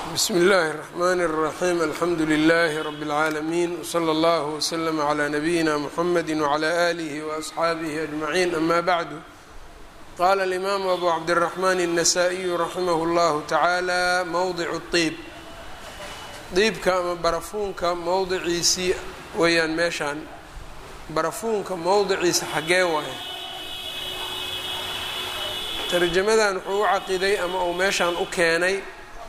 bsm اllahi الرحmn الرaxيm alxamdu لlh rb العaalمين wslى اllه وslm عlى nabiyina mxamedi وعlى آlih وأصxaabih أجmaعin ama bعdu qala الإmam abu cabdالرaحman النasائiyu raximah اllah taعalى mowdic الطiib diibka ama barafuunka mowdiciisii weeyaan meeshaan barafuunka mowdiciisa xagee waaye tarjamadan wuxuu u caqiday ama uu meeshaan u keenay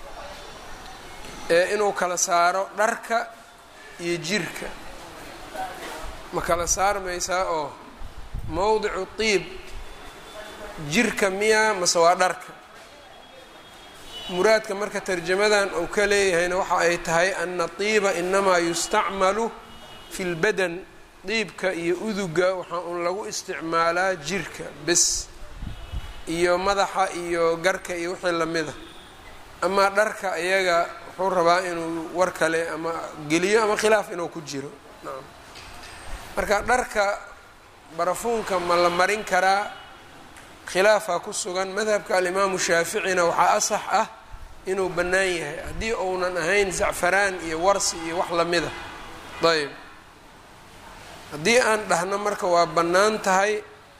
ee inuu kala saaro dharka iyo jirka ma kala saarmaysaa oo mowdicu tiib jirka miyaa mase waa dharka muraadka marka tarjamadan uu ka leeyahayna waxa ay tahay ana tiiba inamaa yustacmalu fi lbadan diibka iyo uduga waxaa uun lagu isticmaalaa jirka bes iyo madaxa iyo garka iyo wixii lamida amaa dharka iyaga wuxuu rabaa inuu war kale ama geliyo ama khilaaf inuu ku jiro nacam marka dharka barafuunka ma la marin karaa khilaafaa ku sugan madhabka alimaamu shaaficina waxaa asax ah inuu bannaan yahay haddii uunan ahayn zacfaraan iyo warsi iyo wax lamida ayb haddii aan dhahno marka waa bannaan tahay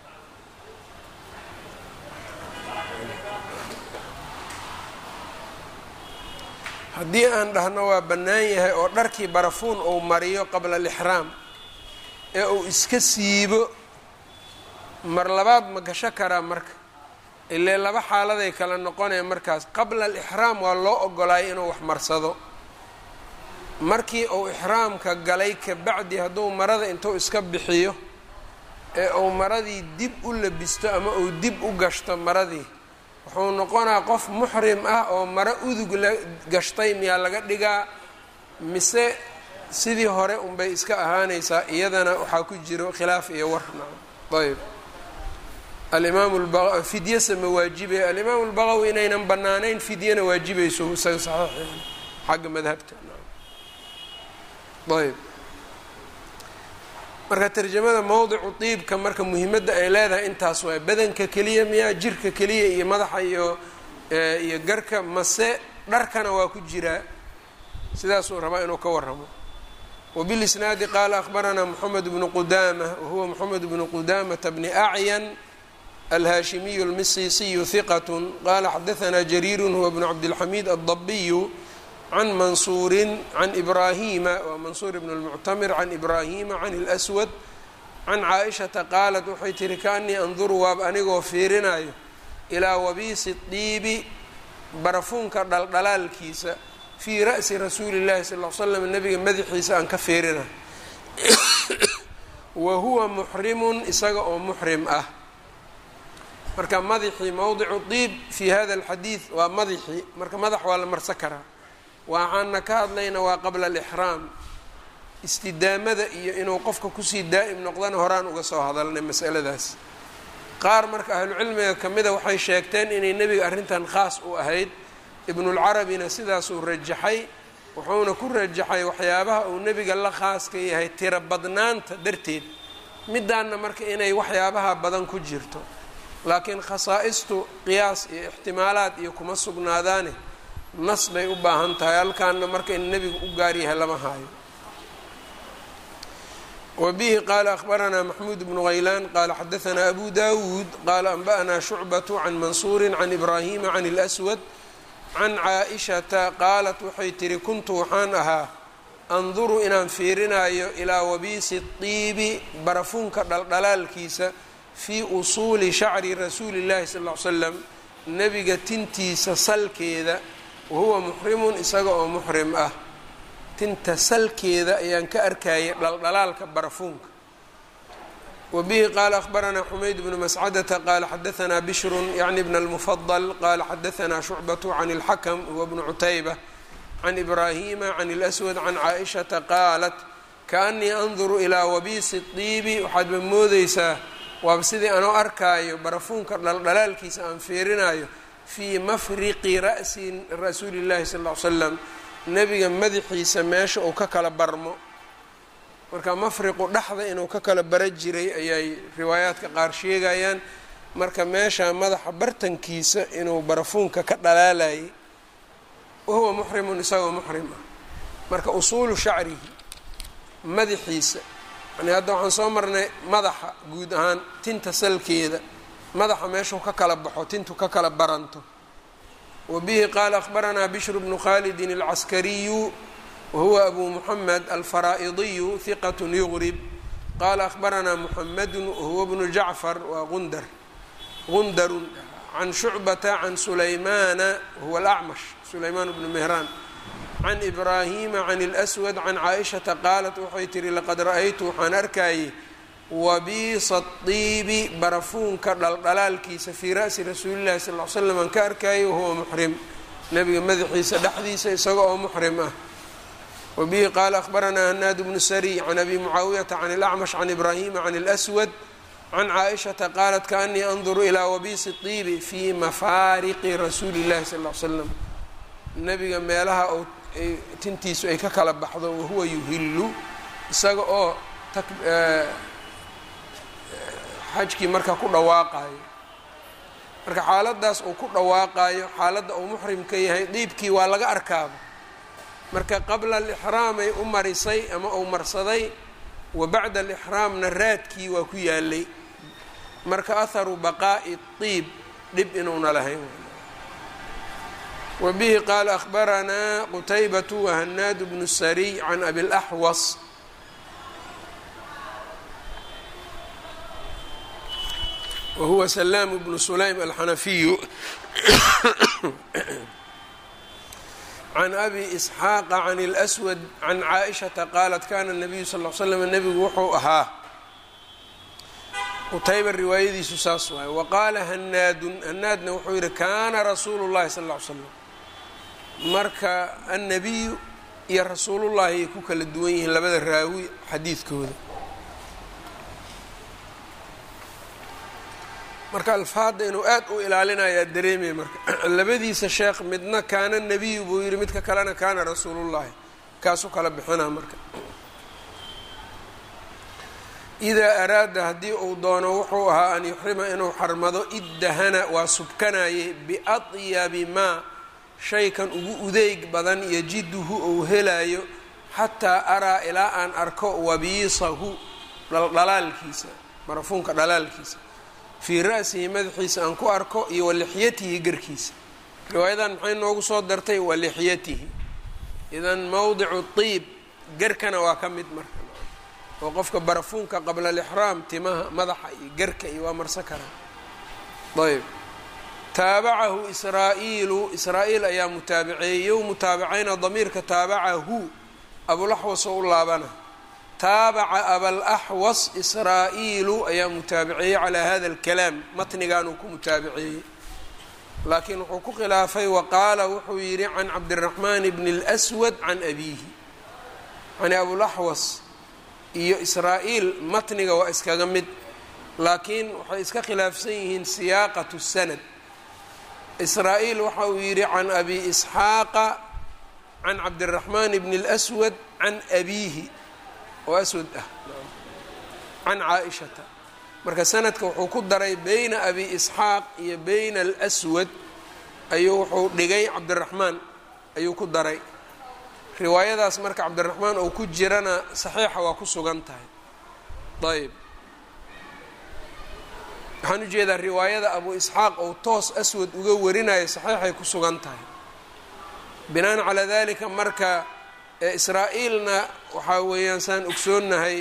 haddii aan dhahno waa bannaan yahay oo dharkii barafuun uu mariyo qabla alixraam ee uu iska siibo mar labaad ma gasho karaa marka ilee laba xaaladay kala noqonaya markaas qabla alixraam waa loo ogolaayay inuu wax marsado markii uu ixraamka galay kabacdi hadduu marada intuu iska bixiyo ee uu maradii dib u labisto ama uu dib u gashto maradii wuxuu noqonaa qof muxrim ah oo maro udug la gashtay miyaa laga dhigaa mise sidii hore unbay iska ahaanaysaa iyadana waxaa ku jiro khilaaf iyo war nacam ayb alimaam fidyese ma waajibe alimaamu lbaqawi inaynan banaanayn fidyana waajibayso isaga saxiix xagga madhabta ayb marka tarjamada mowdicu diibka marka muhimadda ay leedahay intaas waay badanka keliya miyaa jirka keliya iyo madaxa iyo iyo garka mase dharkana waa ku jiraa sidaasuu rabaa inuu ka waramo wbilisnaadi qaala akhbaranaa moxamed bnu qudaama wahuwa moxamed bnu qudamata bni acyan alhaashimiyu almisisiyu hiqat qala xadaanaa jariiru huwa bnu cabdilxamiid addabiyu can mansuurin can ibraahima waa mansuur ibn lmuctamir can ibraahima can اlswad can caaishata qaalat waxay tihi kaanii anduru waab anigoo fiirinayo ilaa wabiisi diibi barafuunka dhaldhalaalkiisa fii ra'si rasuuli llahi sal l slam nabiga madaxiisa aan ka fiirinayo wa huwa muxrimun isaga oo muxrim ah marka madaxii mowdicu diib fi hada alxadiid waa madaxii marka madax waa la marsan karaa waxaana ka hadlayna waa qabla alixraam istidaamada iyo inuu qofka kusii daa'im noqdana horaan uga soo hadalnay masaladaas qaar marka ahlucilmiga ka mida waxay sheegteen inay nebiga arrintan khaas u ahayd ibnulcarabina sidaasuu rajaxay wuxuuna ku rajaxay waxyaabaha uu nebiga la khaaska yahay tiro badnaanta darteed midaanna marka inay waxyaabaha badan ku jirto laakiin khasaa'istu qiyaas iyo ixtimaalaad iyo kuma sugnaadaane nas bay u baahan tahay halkaana marka in nebigu u gaar yahay lama haayo wa bihi qaala akhbaranaa maxmuud bnu haylaan qaala xadaanaa abu dawuud qaala anba'naa shucbatu can mansuurin can ibraahima can اlswad can caaishata qaalat waxay tihi kuntu waxaan ahaa anduru inaan fiirinayo ilaa wabiisi diibi barafuunka dhaldhalaalkiisa fii usuuli shacri rasuuli llahi sal l slam nebiga tintiisa salkeeda wahuwa muxrimun isaga oo muxrim ah tinta salkeeda ayaan ka arkayay dhaldhalaalka barafuunka wa bihi qaala akhbaranaa xumayd bnu mascadata qaala xadaanaa bishrun yacni bna almufadal qaala xadaanaa shucbatu can اlxakm huwa bnu cutayba can ibraahima can اlswad can caaishata qaalat kaanii anduru ilaa wabiisi diibi waxaadba moodeysaa waaba sidii anoo arkaayo barafuunka dhaldhalaalkiisa aan fiirinayo fii mafriqi ra'si rasuuli llahi sal ll ly slam nebiga madaxiisa meesha uu ka kala barmo marka mafriqu dhexda inuu ka kala bara jiray ayay riwaayaadka qaar sheegayaan marka meesha madaxa bartankiisa inuu barafuunka ka dhalaalayay wahuwa muxrimun isagoo muxrim ah marka usuulu shacrihi madaxiisa yani hadda waxaan soo marnay madaxa guud ahaan tinta salkeeda madaxa meeshuu ka kala baxo tintu ka kala baranto wa bihi qaala akhbaranaa bishru bnu khalidin alcaskariyu wahuwa abu muxamed alfaraa'idiyu hiqat yugrib qaala akhbaranaa muxamedun wahuwa bnu jacfar waa gundar gundarun can shucbata can sulaymaana wahuwa alacmash sulaymaan bnu mehraan can ibraahima can اlswad can caaishata qaalat waxay tihi laqad ra-aytu waxaan arkayay wabiisa diibi barafuunka dhaldhalaalkiisa fii ra'si rasuuli llahi sal l slam aan ka arkayay wahuwa muxrim nabiga madaxiisa dhexdiisa isaga oo muxrim ah wabihi qaala akhbaranaa hanaad bnu sariy can abi mucaawiyata can اlacmash can ibraahima can اlswad can caaishata qaalat kaanii anduru ilaa wabiisi diibi fii mafaariqi rasuuli llahi sal l slam nabiga meelaha oo tintiisu ay ka kala baxdo wahuwa yuhillu isaga oo xajkii marka ku dhawaaqayo marka xaaladaas uu ku dhawaaqayo xaaladda uu muxrimka yahay diibkii waa laga arkaaba marka qabla alixraamay u marisay ama uu marsaday wa bacda alixraamna raadkii waa ku yaalay marka aharu baqaa'i diib dhib inuuna lahayn wa bihi qaala akhbaranaa qutaybatu wahanaad bnu sariy can abi laxwas wahuwa salaam bnu sulaym alxanafiyu can abi isxaaqa can اlswad can caaishata qaalat kana nabiyu sal l slam nebigu wuxuu ahaa qutayba riwaayadiisu saas waaye waqaala hanaadun hanaadna wuxuu yihi kaana rasuulu llahi sal ll slam marka annabiyu iyo rasuulullahi ay ku kala duwan yihiin labada raawi xadiidkooda marka alfaadda inuu aad u ilaalinayaa dareemaya marka labadiisa sheekh midna kaana nebiyu buu yihi midka kalena kaana rasuulullahi kaasuu kala bixinaa marka idaa araada haddii uu doono wuxuu ahaa an yuxrima inuu xarmado iddahana waa subkanayay biatyabi maa shaykan ugu udeyg badan yajiduhu ou helayo xataa araa ilaa aan arko wabiisahu dhalaalkiisa barafuunka dhalaalkiisa fii ra'sihi madaxiisa aan ku arko iyo walixyatihi garkiisa riwaayadan maxay noogu soo dartay walixyatihi idan mowdicu tiib garkana waa ka mid marka oo qofka barafuunka qabla alixraam timaha madaxa iyo garka iyo waa marsan karaa ayb taabacahu israa'iilu israa-iil ayaa mutaabaceeyey yow mutaabacayna damiirka taabacahu abulaxwas oo u laabana taabaca abalaxwas israa'iilu ayaa mutaabaceeyey calaa hada alkalaam matnigan uu ku mutaabaceeyey laakiin wuxuu ku khilaafay wa qaala wuxuu yidhi can cabdiraxmaan bni اlswad can abiihi yani abulaxwas iyo israa-iil matniga waa iskaga mid laakiin waxay iska khilaafsan yihiin siyaaqat sanad israa-iil waxa uu yidhi can abi isxaaqa can cabdiraxmaan bni اlswad can abiihi oo aswad ah can caa-ishata marka sanadka wuxuu ku daray beyna abi isxaaq iyo beyna alswad ayuu wuxuu dhigay cabdiraxmaan ayuu ku daray riwaayadaas marka cabdiraxmaan oo ku jirana saxiixa waa ku sugan tahay ayb waxaan ujeedaa riwaayada abu isxaaq ou toos aswad uga warinayo saxiixay ku sugan tahay binaan calaa dalika marka israa-iilna waxaa weeyaan saan ogsoonnahay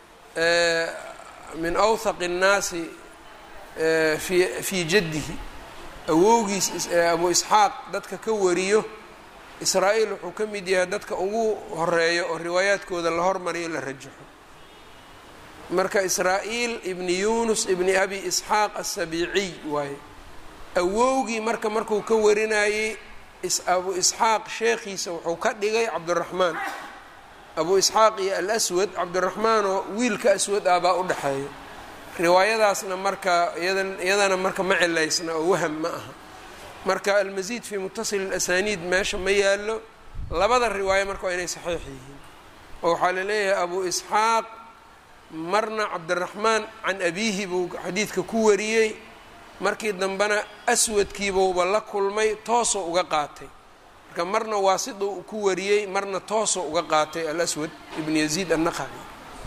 min awthaq الnaasi fi fii jaddihi awowgiis abu isxaaq dadka ka wariyo israa-iil wuxuu ka mid yahay dadka ugu horeeyo oo riwaayaadkooda la hormariyo la rajaxo marka israa-iil ibni yunus ibni abi isxaaq asabiiciy waaye awowgii marka markuu ka warinayey abu isxaaq sheekhiisa wuxuu ka dhigay cabdiraxmaan abu isxaaq iyo alaswad cabdiraxmaan oo wiilka aswad ah baa u dhexeeya riwaayadaasna marka iyadana marka ma cilaysna oo waham ma aha marka almasiid fii mutasil اlasaniid meesha ma yaalo labada riwaayo marka waa inay saxiix yihiin oo waxaa laleeyahay abu isxaaq marna cabdiraxmaan can abiihi buu xadiidka ku wariyey markii dambena aswadkiibuuba la kulmay toosoo uga qaatay marka marna waasida uu ku wariyey marna toosoo uga qaatay alaswad ibn yaziid annaqaci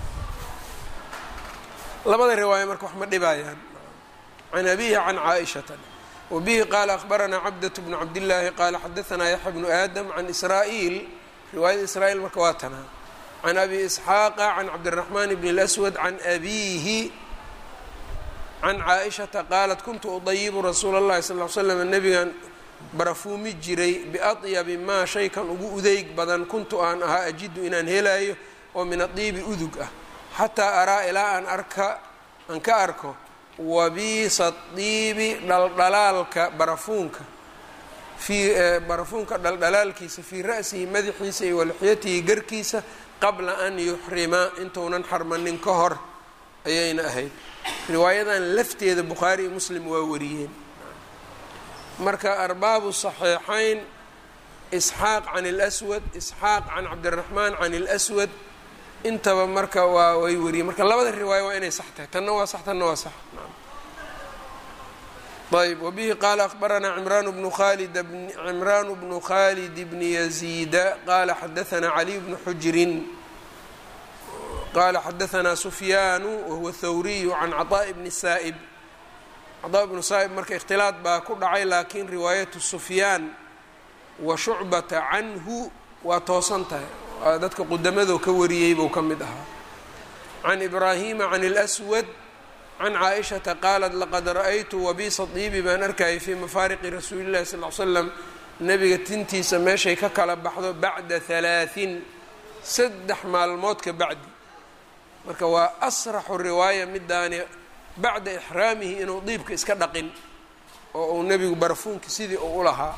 labada riwaaya marka wax ma dhibayaan can abihi can caaishata wabihi qaala akhbaranaa cabdat bnu cabdillaahi qaala xadaanaa yaxya bnu aadam can israa'iil riwaayada israa'iil marka waa tanaa can abi isxaaqa can cabdiraxmaan bn اlaswad can abiihi can caaishata qaalat kuntu udayibu rasuula اllahi sal l slam nabigan barafuumi jiray biadyabi maa shaykan ugu udeyg badan kuntu aan ahaa ajidu inaan helayo oo min adiibi udug ah xataa araa ilaa aan arka aan ka arko wabiisa diibi dhaldhalaalka barafuunka fii barafuunka dhaldhalaalkiisa fii ra'sihi madaxiisa iyo walixyatihi garkiisa qabla an yuxrima intuunan xarmanin ka hor ayayna ahayd riwaayadan lafteeda bukhaari iyo muslim waa wariyeen marka arbaabu saxiixayn isxaaq can اlswad isxaaq can cabdiraxmaan can اlswad intaba marka waa way wariyeen marka labada riwaaya waa inay sax tahay tanna waa sax tanna waa sax ayb wbihi qaala akhbaranaa cimraan bnu khalid cimraan bnu khalid bni yaziida qaala xadaanaa caliy bnu xujrin qaala xadaanaa sufyaanu wahuwa thawriyu can caطaaءi bni saa'ib caطaa bnu saa'ib marka ikhtilaad baa ku dhacay laakiin riwaayatu sufyaan wa shucbata canhu waa toosan tahay waa dadka qudamadoo ka wariyey buu ka mid ahaa can ibraahima can اlswad can caaishata qaalat laqad ra-aytu wabiisa diibi baan arkayay fii mafaariqi rasuuli llahi sal l slam nebiga tintiisa meeshay ka kala baxdo bacda halaaثin saddex maalmood ka bacdi marka waa asraxu riwaaya midaani bacda ixraamihi inuu diibka iska dhaqin oo uu nebigu barafuunki sidii uu u lahaa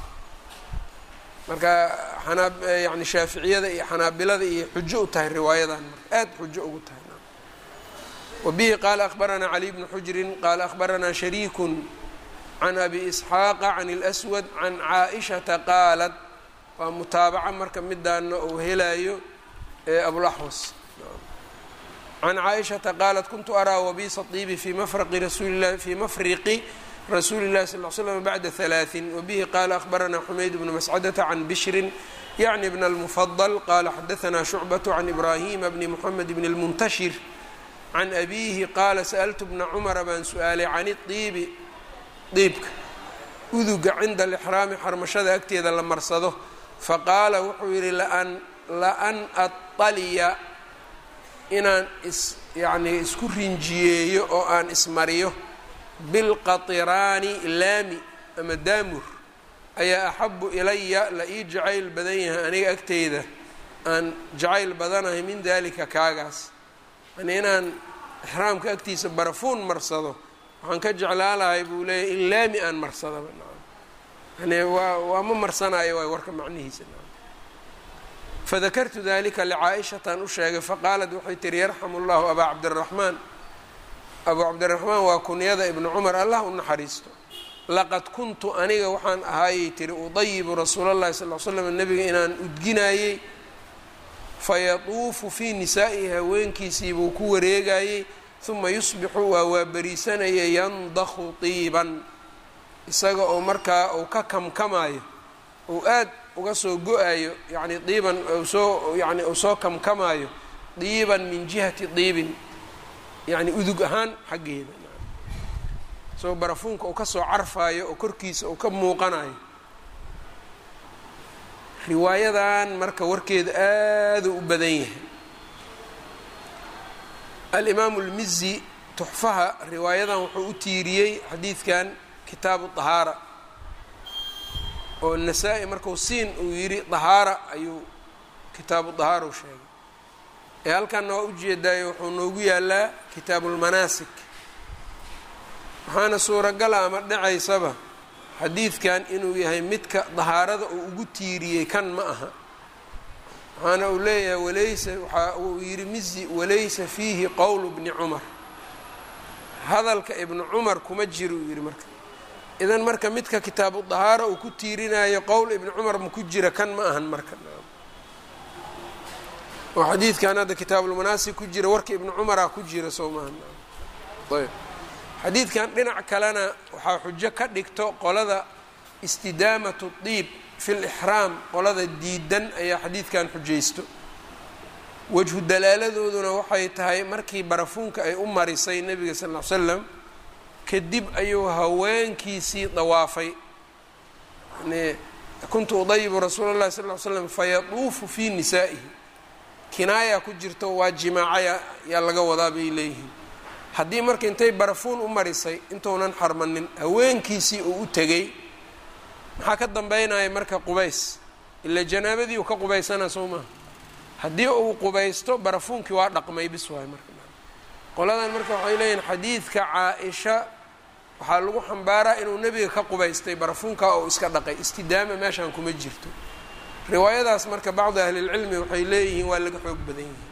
marka xanaa yani shaaficiyada iyo xanaabilada iyo xujo u tahay riwaayadan marka aada xujo ugu tahay wbihi qaala akhbaranaa caliy bnu xujrin qaala akhbaranaa shariiku can abi isxaaqa can اlswad can caaishata qaalat waa mutaabaca marka midaana uu helayo abulaxwas can caaishata qaalat kuntu araa wabiisa diibi fi mafraqi rasuulilahi fii mafriqi rasuuli اllahi sal l slam bacda halaaثin wabihi qaala akhbaranaa xumayd bnu mascadata can bishrin yacni bn اlmufadl qaala xadaanaa shucbat can ibraahima bni muxamed bn اlmuntashir can abiihi qaala sa'altu bna cumara baan su-aalay can idiibi diibka uduga cinda alixraami xarmashada agteeda la marsado faqaala wuxuu yidhi laan aطaliya inaan is yacnii isku rinjiyeeyo oo aan ismariyo bilqatiraani laami ama daamur ayaa axabu ilaya la ii jacayl badan yahay aniga agteyda aan jacayl badanahay min dalika kaagaas yani inaan ixraamka agtiisa barafuun marsado waxaan ka jeclaalahay buu leeyahy in laami aan marsadaba yani waa waa ma marsanayo waay warka macnihiisa fadakartu dalika licaa-ishataan u sheegay faqaalat waxay tihi yarxamu llahu abaa cabdiraxmaan abuu cabdiraxmaan waa kunyada ibnu cumar allah u naxariisto laqad kuntu aniga waxaan ahaayay tiri udayibu rasuula llahi sal l slam nebiga inaan udginayey fayatuufu fii nisaa'ihi haweenkiisiibuu ku wareegayey uma yusbixu waa waaberiisanaya yandakhu tiiban isaga oo markaa uu ka kamkamaayo uu aad uga soo go-ayo yacni diiban soo yani uu soo kamkamaayo diiban min jihati diibin yacni udug ahaan xaggeeda isagoo barafuunka uu kasoo carfaayo oo korkiisa uu ka muuqanayo riwaayadan marka warkeeda aaduu u badan yahay alimaamu lmizi tuxfaha riwaayadan wuxuu u tiiriyey xadiidkan kitaabu dahaara oo nasaa-i marku siin uu yidhi dahaara ayuu kitaabu dahaara u sheegay ee halkanna waa ujeedaayo wuxuu noogu yaalaa kitaabulmanaasik waxaana suuragala ama dhacaysaba xadiidkan inuu yahay midka dahaarada uu ugu tiiriyey kan ma aha waxaana uu leeyahay walaysa waxa uu yidhi mizi walaysa fiihi qowlu bni cumar hadalka ibnu cumar kuma jiro uu yidhi marka idan marka midka kitaabu dahaara uu ku tiirinayo qowl ibni cumar ma ku jira kan ma ahan marka oo xadiidkan hadda kitaabulmanaasik ku jira warka ibni cumaraa ku jira soo maaha ayb xadiidkan dhinac kalena waxaa xujo ka dhigto qolada istidaamatu diib fi lixraam qolada diidan ayaa xadiidkan xujaysto wajhu dalaaladooduna waxay tahay markii barafuunka ay u marisay nebiga sal ll ly slam kadib ayuu haweenkiisii dawaafay yani kuntu udayibu rasuula llahi sal ly slam fayaduufu fii nisaa'ihi kinaaya ku jirto waa jimaacaya yaa laga wadaa bay leeyihiin haddii marka intay barafuun u marisay intuunan xarmanin haweenkiisii uu u tegay maxaa ka dambeynaya marka qubays ila janaabadii uu ka qubaysana soo maha haddii uu qubaysto barafuunkii waa dhaqmay bis waay marka qoladan marka waxay leeyihin xadiidka caa-isha waxaa lagu xambaaraa inuu nebiga ka qubaystay barafuunkaa oo iska dhaqay istidaama meeshaan kuma jirto riwaayadaas marka bacdi ahlilcilmi waxay leeyihiin waa laga xoog badan yihiin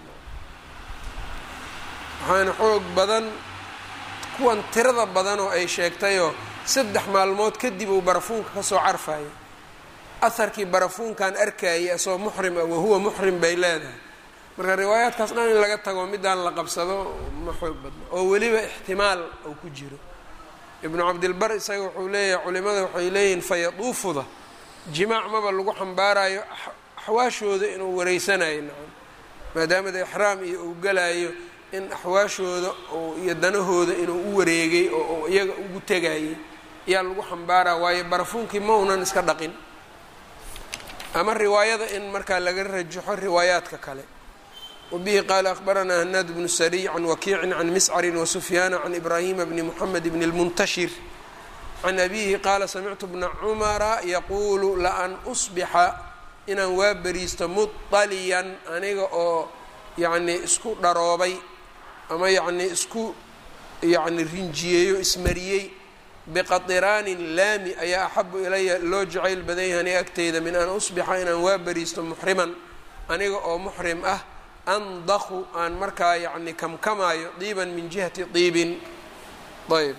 waxaana xoog badan kuwan tirada badan oo ay sheegtayoo saddex maalmood kadib uu barafuunka kasoo carfayo aharkii barafuunkan arkayay asoo muxrim ah wahuwa muxrim bay leedahay marka riwaayaadkaas dhan in laga tago midaan la qabsado ma xoog badna oo weliba ixtimaal uu ku jiro ibnu cabdilbar isaga wuxuu leeyahay culimada waxay leeyihiin fayaduufuda jimaac maba lagu xambaarayo axwaashooda inuu wareysanayo nacam maadaamada ixraam iyo uu galayo in axwaashooda iyo danahooda inuu u wareegay oo iyaga ugu tegayay ayaa lagu xambaaraa waayo barafuunkii ma unan iska dhaqin ama riwaayada in markaa laga rajaxo riwaayaadka kale wabihi qaala akhbaranaa hanaad bnu sariy can wakiicin can miscarin wasufyaana can ibraahima bni moxamed bni lmuntashir can abihi qaala samictu bna cumara yaquulu laan usbixa inaan waa beriisto muطaliyan aniga oo yacnii isku dharoobay ama yacnii isku yacni rinjiyeeyo ismariyey biqatiraanin laami ayaa axabu ilaya loo jacayl badan yahay aniga agteyda min an usbixa inaan waa beriisto muxriman aniga oo muxrim ah andaqu aan markaa yacni kamkamaayo diiban min jihati diibin ayb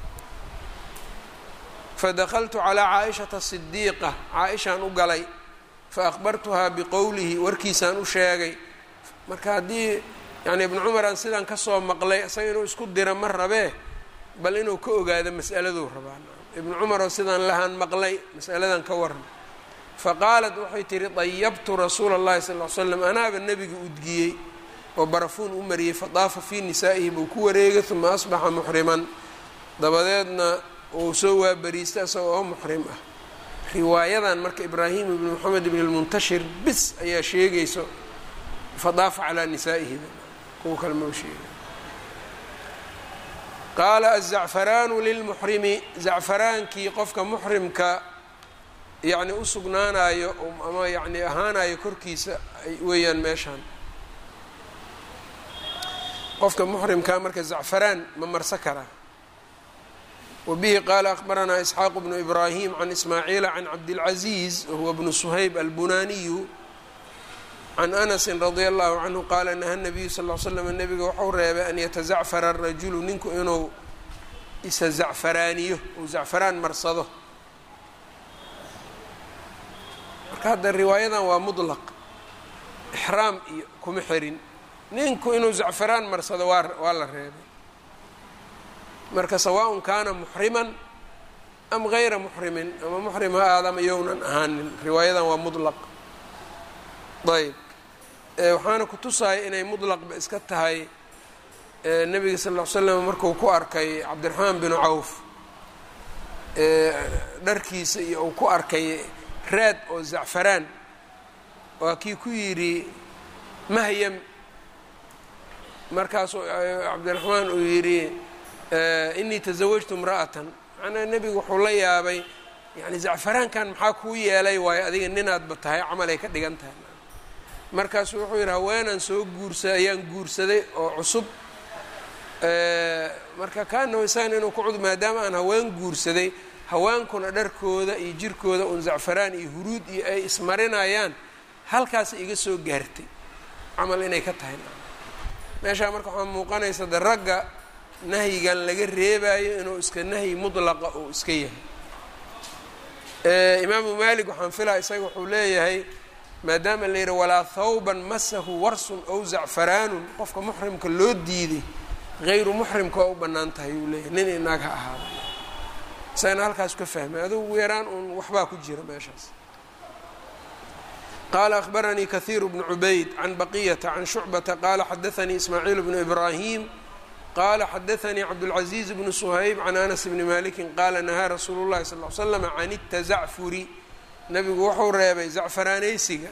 fadakaltu calaa caaishata sidiiqa caa-ishaan u galay faahbartuhaa biqowlihi warkiisaan u sheegay marka haddii yani ibnu cumaraan sidaan kasoo maqlay isaga inuu isku dira ma rabee bal inuu ka ogaado mas'aladuu rabaa ibnu cumaroo sidaan lahaan maqlay mas'aladan ka waran faqaalat waxay tihi dayabtu rasuula اllahi sal ly slam anaaba nebiga udgiyey oo barafuun u mariyey fadaafa fii nisaa'ihi buu ku wareegay uma asbaxa muxriman dabadeedna uu soo waabariistay isaga oo muxrim ah riwaayadan marka ibraahim ibni moxamed ibn lmuntashir bis ayaa sheegayso fadaafa calaa nisaa'ihi kuwa kale mau sheegay qaala azacfaraanu lilmuxrimi zacfaraankii qofka muxrimka yacni u sugnaanayo ama yacni ahaanayo korkiisa weeyaan meeshaan qofka muxrimkaa marka zacfaraan ma marsa karaa wabihi qaala akhbaranaa isxaaq bnu ibraahim can ismaaciila can cabdilcaziiz wahuwa bnu suhayb albunaniyu can anasin radia allahu canhu qaala naha nabiyu sal l slam nabiga waxau reebay an yatazacfara arajulu ninku inuu isa zacfaraaniyo uu zacfaraan marsado marka hadda riwaayadan waa mudlaq ixraam iyo kuma xirin ninku inuu zacfaraan marsado waa waa la reebay marka sawaaءn kaana muxriman am gayra muxrimin ama muxrim ha aadama yownan ahaanin riwaayadan waa mudlaq ayb waxaana kutusaya inay mudlaqba iska tahay nebiga sal ll ly slam markuu ku arkay cabdiraxmaan binu cawf dharkiisa iyo uu ku arkay raad oo zacfaraan waa kii ku yidhi mahyam markaasuu cabdiraxmaan uu yidhi inii tasawajtu imra'atan macnaa nebigu wuxuu la yaabay yani zacfaraankan maxaa kuu yeelay waayo adiga ninaadba tahay camal ay ka dhigan tahay markaasuu wuxuu yidhi haweenaan soo guursaday ayaan guursaday oo cusub marka kaanahu isagan inuu ku cud maadaama aan haween guursaday haweenkuna dharkooda iyo jirkooda un zacfaraan iyo huruud iyo ay ismarinayaan halkaasa iga soo gaartay camal inay ka tahay meeshaa marka waxaa muuqanaysa de ragga nahyigan laga reebayo inuu iska nahyi mudlaqa uu iska yahay imaamu maalik waxaan filaa isaga wuxuu leeyahay maadaama la yidhi walaa thawban masahu warsun ow zacfaraanun qofka muxrimka loo diiday hayru muxrimka waa u bannaan tahay uu leeyahay nin inaag ha ahaada isagana halkaas ka fahmay adugu ugu yaraan uun waxbaa ku jira meeshaas qala akhbaranii kahiiru bnu cubayd can baqiyata can shucbata qala xadaanii ismaaciil bnu ibraahim qala xadaanii cabdاlcaزiiz bnu shayb can anas bni maliki qaala nahaa rasuulu llahi sal l slm can اtazacfuri nabigu wuxuu reebay zacfaraanaysiga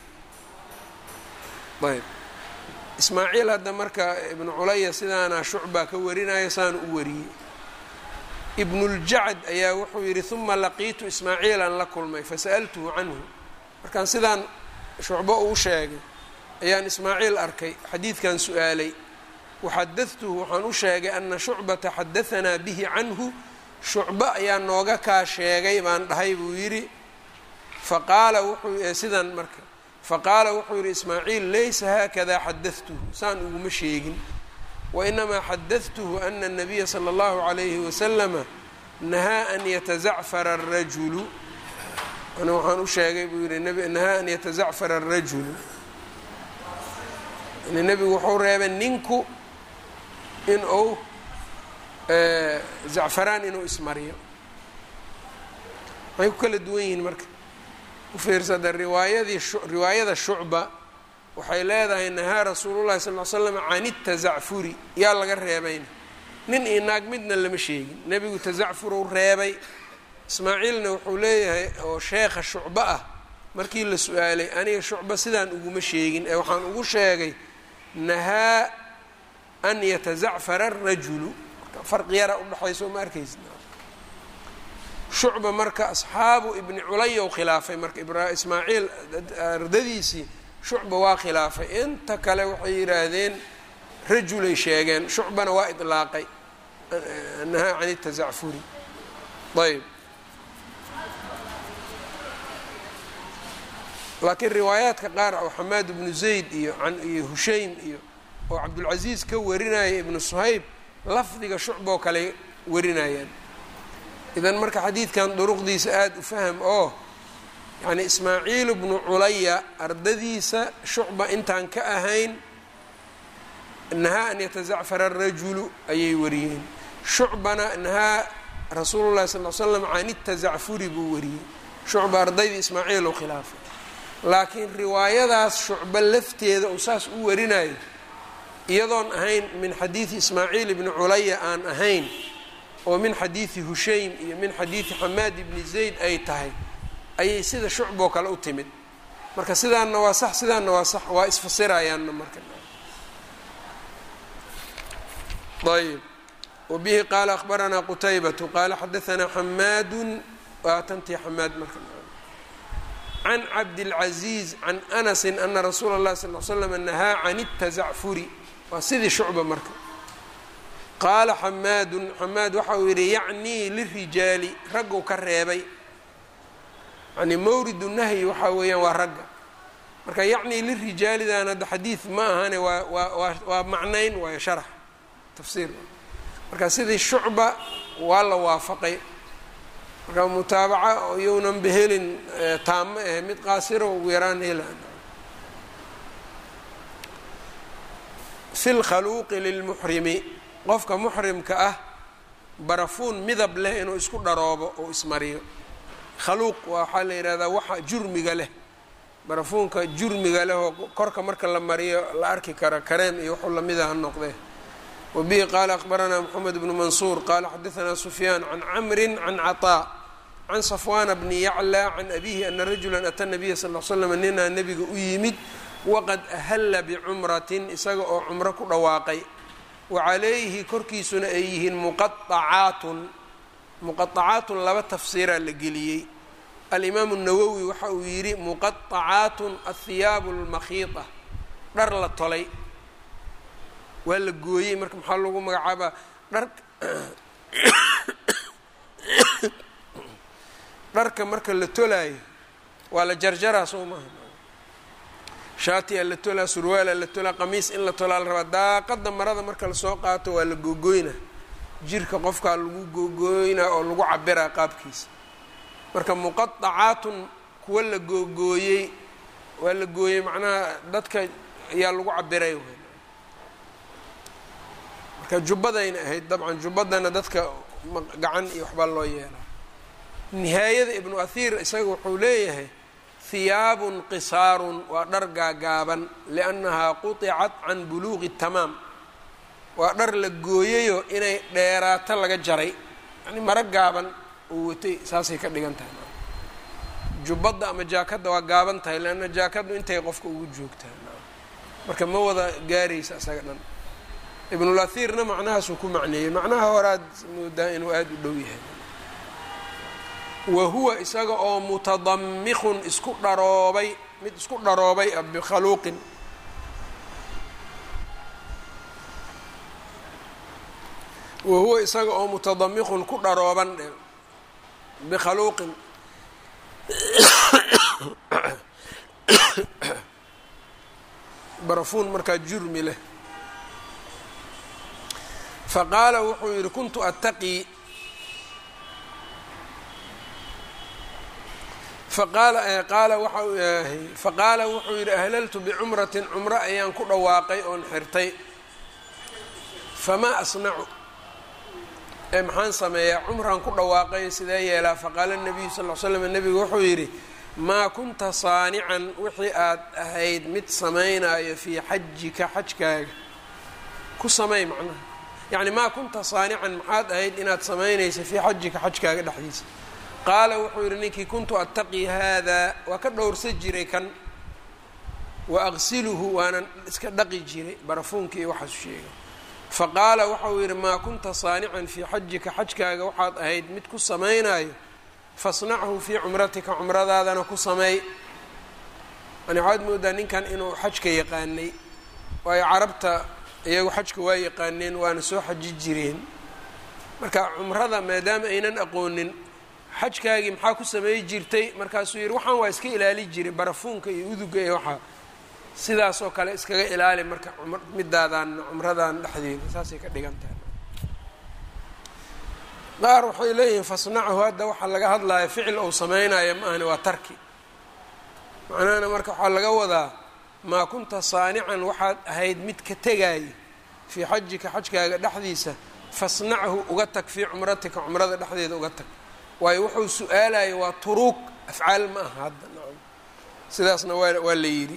ayb ismaaciil hadda marka ibnu culaya sidaana shucba ka warinaya saan u wariyey ibnuljacd ayaa wuxuu yidhi uma laqiitu ismaaciilan la kulmay fasa'altuhu canhu markaan sidaan shucbo uu sheegay ayaan ismaaciil arkay xadiidkan su-aalay waxadadtuhu waxaan u sheegay ana shucbata xadahanaa bihi canhu shucbo ayaa nooga kaa sheegay baan dhahay buu yidhi faqaala wuxuu sidan marka faqaala wuxuu yidhi ismaaciil laysa haakada xadadtuhu saan uguma sheegin wainamaa xadadtuhu ana الnabiya slى اllahu عalayhi waslama nahaa an yatazacfara الrajulu ana waxaan u sheegay buu yihi nahaa an yatazacfara الrajulu yani nebigu wuxuu reebay ninku in uu zacfaraan inuu ismariyo waxay ku kala duwan yihiin marka ufiirsada riwaayadii riwaayada shucba waxay leedahay nahaa rasuulu llahi sal l slam can itazacfuri yaa laga reebayna nin iyo naag midna lama sheegin nebigu tazacfuruu reebay ismaaciilna wuxuu leeyahay oo sheekha shucbo ah markii la su-aalay aniga shucba sidaan uguma sheegin ee waxaan ugu sheegay nahaa an yatazacfara arajulu farqi yara udhexayso ma arkaysa shucba marka asxaabu ibni culaya u khilaafay marka ismaaciil ardadiisii shucba waa khilaafay inta kale waxay yidhaahdeen rajulay sheegeen shucbana waa idlaaqay nahaa can itazacfuri ayb laakiin riwaayaadka qaar oo xamaad ibnu zayd iyo iyo hushaym iyo oo cabdulcasiis ka warinaya ibnu suhayb lafdiga shucboo kale warinayaan idan marka xadiidkan duruqdiisa aada u faham oo yacni ismaaciil bnu culaya ardadiisa shucba intaan ka ahayn nahaa an yatazacfara arajulu ayay wariyeen shucbana nahaa rasuulu llahi sal l slam can itazacfuri buu wariyey shucba ardaydii ismaaciil u khilaafay laakiin riwaayadaas shucba lafteeda uu saas u warinayo iyadoon ahayn min xadiidi ismaaciil ibni culaya aan ahayn oo min xadiidi hushaym iyo min xadiidi xamaad ibni zayd ay tahay ayay sida shucboo kale u timid marka sidaanna waa sax sidaanna waa sax waa isfasirayaanna marka ayb wabihi qaala akhbaranaa qutaybatu qaala xadaanaa xamaadu waa tantii xamaad marka can cabdilcaziiz can anasi ana rasuula اllahi sal l slam nahaa can اtazacfuri waa sidii shucba marka qaala xamaadun xamaad waxa uu yidhi yacnii lirijaali raggu ka reebay yani mawridu nahyi waxaa weeyaan waa ragga marka yacnii lirijaalidan hadda xadiid ma ahane waa waa waa macnayn waayo sharax tafsiir marka sidii shucba waa la waafaqay marka mutaabaca iyounan behelin taamo ahe mid qaasiro ugu yaraan helaan fi lkhaluuqi lilmuxrimi qofka muxrimka ah barafuun midab leh inuu isku dharoobo oo ismariyo khaluuq waxaa la yidhahdaa waxa jurmiga leh barafuunka jurmiga leh oo korka marka la mariyo la arki kara kareem iyo waxuu lamida ha noqdee wabihi qaala akhbaranaa moxamed bnu mansuur qaala xadaanaa sufyaan can camri can caطaa can safwaana bni yaclى can abihi ana rajula ata nabiya sal l slam ninaa nebiga u yimid waqad ahalla bicumratin isaga oo cumro ku dhawaaqay wacalayhi korkiisuna ay yihiin muqaacaatun muqaacaatun laba tafsiiraa la geliyey alimaamu nawowi waxa uu yidhi muqaacaatun athiyaabu lmakhiida dhar la tolay waa la gooyey marka maxaa lagu magacaabaa dhar dharka marka la tolaayo waa la jarjaraa soo maaha shaatiyaa la tolaa surwaalaa la tolaa qamiis in la tolaa la rabaa daaqada marada marka lasoo qaato waa la googoynaa jirka qofkaa lagu googooynaa oo lagu cabiraa qaabkiisa marka muqaacaatun kuwa la googooyey waa la gooyey macnaha dadka ayaa lagu cabiray marka jubbadayna ahayd dabcan jubbadana dadka gacan iyo waxbaa loo yeelaa nihaayada ibnu athiir isaga wuxuu leeyahay hiyaabun qisaarun waa dhar gaagaaban liannahaa quطicat can buluuqi tamaam waa dhar la gooyayo inay dheeraato laga jaray yani maro gaaban oo watay saasay ka dhigan tahay jubbadda ama jaakadda waa gaaban tahay leanna jaakaddu intay qofka ugu joogtaa marka ma wada gaaraysa isaga dhan ibnulahirna macnahaasuu ku macneeyey macnaha horaad moodaa inuu aada u dhow yahay wa huwa isaga oo mutadamikun isku dharoobay mid isku dharoobay ah bikhaluuqin wa huwa isaga oo mutadamikun ku dharooban dhe bikhaluuqin barafuun markaa jurmi leh faqaala wuxuu yidhi kuntu attaqii faqaala qaala waxa faqaala wuxuu yidhi ahlaltu bicumratin cumro ayaan ku dhawaaqay oon xirtay famaa asnacu ee maxaan sameeyaa cumraan ku dhawaaqay sidee yeelaa faqaala nabiyu sal l slam nebigu wuxuu yidhi maa kunta saanican wixii aad ahayd mid samaynaayo fii xajika xajkaaga ku samay macnaha yacni maa kunta saanican maxaad ahayd inaad samaynaysa fii xajika xajkaaga dhexdiisa qaala wuxuu yidhi ninkii kuntu attaqii haadaa waa ka dhowrsa jiray kan wa aqsiluhu waanan iska dhaqi jiray barafuunka iyo waxaasu sheegay faqaala waxau yidhi maa kunta saanican fii xajika xajkaaga waxaad ahayd mid ku samaynaayo fasnachu fii cumratika cumradaadana ku sameey yani waxaad moodaa ninkan inuu xajka yaqaanay waayo carabta iyagu xajka waa yaqaaneen waana soo xaji jireen marka cumrada maadaama aynan aqoonin xajkaagii maxaa ku sameey jirtay markaasuu yidhi waxaan waa iska ilaali jiray barafuunka iyo uduga iyo waxaa sidaasoo kale iskaga ilaali marka midaadan cumradan dhexdeeda saasay ka dhigan tahay qaar waxay leeyihiin fasnachu hadda waxaa laga hadlaya ficil ou sameynaya ma ahani waa tarki macnahana marka waxaa laga wadaa maa kunta saanican waxaad ahayd mid ka tegaayo fii xajika xajkaaga dhexdiisa fasnachu uga tag fii cumratika cumrada dhexdeeda uga tag waayo wuxuu su-aalayo waa turuug afcaal ma aha hadda nacam sidaasna waa waa la yidhi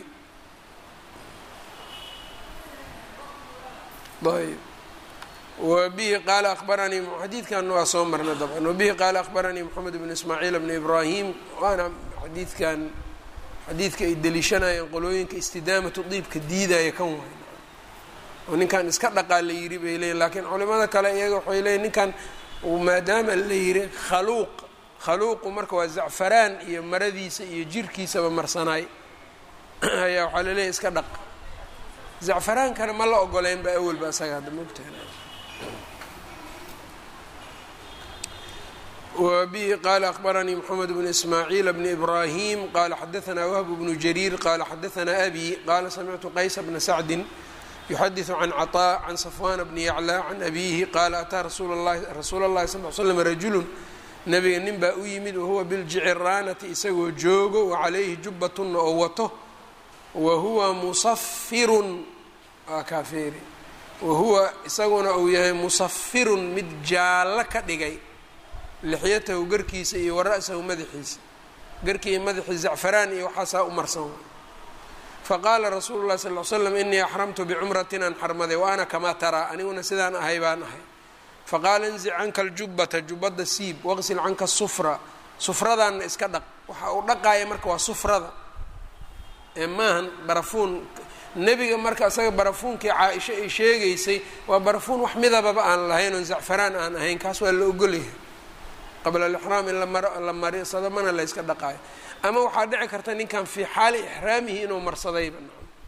ayb wbihi qaala abaranii xadiidkanna waa soo marna dabcan wabihi qaala akhbaranii moxamed bn ismaaciil bn ibraahim waana xadiidkan xadiidka ay deliishanayeen qolooyinka istidaamatu diibka diidaya kan waay oo ninkan iska dhaqaa la yiri bay leeyiin laakiin culimada kale iyaga waxay leeyiin ninkan maadaama la yiri khaluuq khaluuqu marka waa zacfaraan iyo maradiisa iyo jirkiisaba marsanaay ayaa waxaa laleeyahy iska dhaq zacfaraankana ma la ogoleyn ba awalba isaga hadda mogtaha wbihi qala akhbaranii mxamed bn ismaaciil bn ibrahim qala xadaanaa wahb bnu jariir qala xadaanaa abi qala samictu qaysa bna sacdi yuxadiثu can caطاء can safwana bni yaclى can abihi qala ataa rasuul اllahi sal l slm rajulu nabiga nin baa u yimid wahuwa biljiciraanati isagoo joogo wacalayhi jubatuna oo wato wahuwa musafirun waa kaafeeri wahuwa isaguna uu yahay musafirun mid jaallo ka dhigay lixyatahu garkiisa iyo wara'sahu madaxiisa garkii madaxii zacfaraan iyo waxaasaa u marsan faqaala rasuulu llahi sal l slam inii axramtu bicumratin aan xarmaday wa ana kamaa taraa aniguna sidaan ahay baan ahay faqaala inzic canka aljubata jubadda siib waqsil canka sufra sufradaanna iska dhaq waxa uu dhaqaaya marka waa sufrada ee maahan barafuun nebiga marka isaga barafuunkii caa-isho ay sheegaysay waa barafuun wax midababa aan lahayn oon zacfaraan aan ahayn kaas waa la ogolyahay qabla alixraam in la marsado mana la yska dhaqaayo ama waxaa dhici karta ninkan fii xaali ixraamihi inuu marsadayba